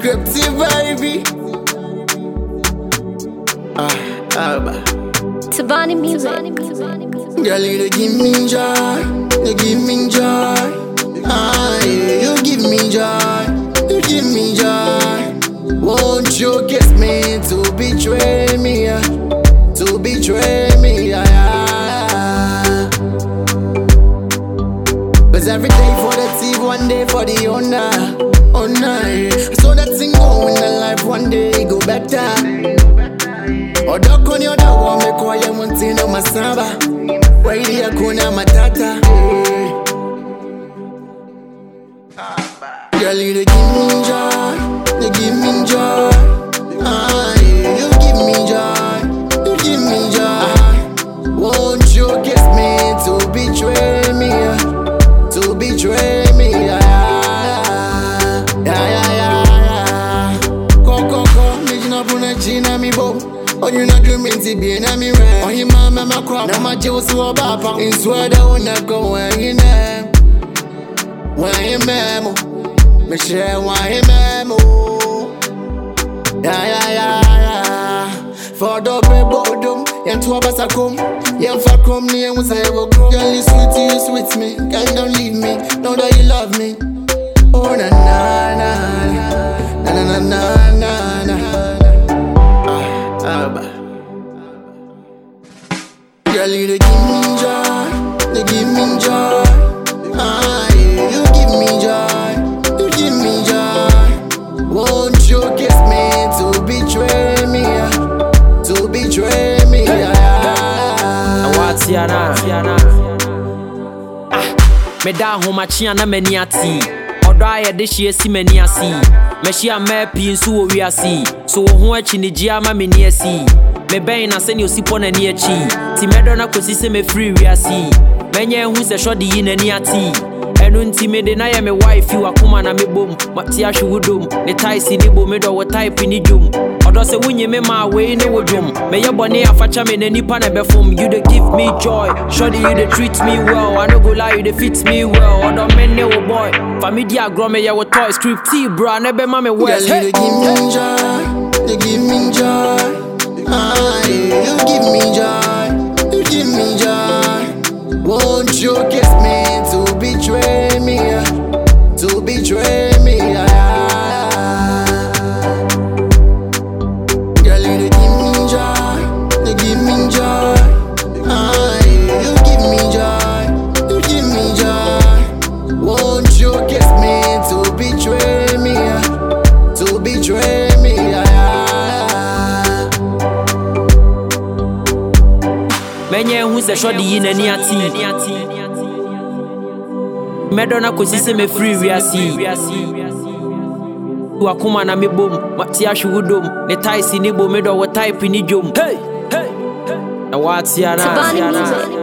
Scripty baby. Ah, Alba. Tabani music. Girl, you dey give me joy, you give me joy. Ah, yeah, you give me joy, you give me joy. Won't you kiss me to betray me, yeah, to betray me, yeah. yeah. Cause every day for the thief, one day for the owner, owner. Yeah. So that thing go in the life, one day it go better. Odoko ni odawo meko ya muntino masaba Waidi ya kuna matata Girl you dey give me joy You give me joy ah, yeah, You give me joy You give me joy Won't you kiss me to betray me yeah, To betray me yeah, yeah, yeah, yeah, yeah. Ko ko ko, me jina puna jina mi bo. Onye na drum nti bi na mi re. Onye ma ma ma kwa na ma je usu oba pa. Inswa da una go when you na. When you memo. Me share when you memo. Yeah yeah yeah yeah. For the be bodum, yen to abasa kum. Yen fa krum ni yen usa evo krum. Girl you sweet you sweet me. Girl don't leave me. Know that you love me. Oh na na na na na na na na na. Ah, Alba. Girl, you dey give me joy, you give me joy. Ah, yeah, you give me joy, you give me joy. Won't you kiss me to betray me, yeah, to betray me, yeah. yeah. Awatiana. Ah, meda ahomakyea na m'ani ate ɔdɔ a yɛde hye asi m'ani ase mahyia mmaa pii nso wɔ wiase so wo ho akyi ne gye ama m'ani asi mebɛn na sɛnea osipɔ n'ani akyi nti mɛdɔ no akɔsi sɛ mɛfiri wiase mɛnyɛ hu sɛ sɔde yi n'ani ate ɛno nti mede na yɛ me wife wakoma na mebom mate ahwe wo dom ne taese ne bo medɔ wo type ne dwom ɔdɔ sɛ wonye me ma wei ne wo dwom mɛyɛ bɔne afakyɛ me na nipa na ɛbɛfom you dey give me joy sure you dey treat me well i no go lie you dey fit me well ɔdɔ me ne wo boy fa me di agorɔ meyɛ wo toy script tea bra na ɛbɛma me Girl, west you hey. dey give me joy, you give me joy. Ah, yeah, you give me joy, you give me joy. Won't you kiss me to betray me, yeah, to betray me, yeah. Girl, you dey give me joy, you give me joy. Ah, yeah, you give me joy, you give me joy. Won't you kiss me to betray me, yeah, to betray me, yeah. mɛnyɛ hu sɛ sɔde yi n'ani ate mɛdɔ no akɔsi sɛ mɛfiri wiase wakoma na mebom mate ahwe wo dom ne taese ne bo medɔ wo type ne dwom Hey! Hey! na woatea Tabani na music.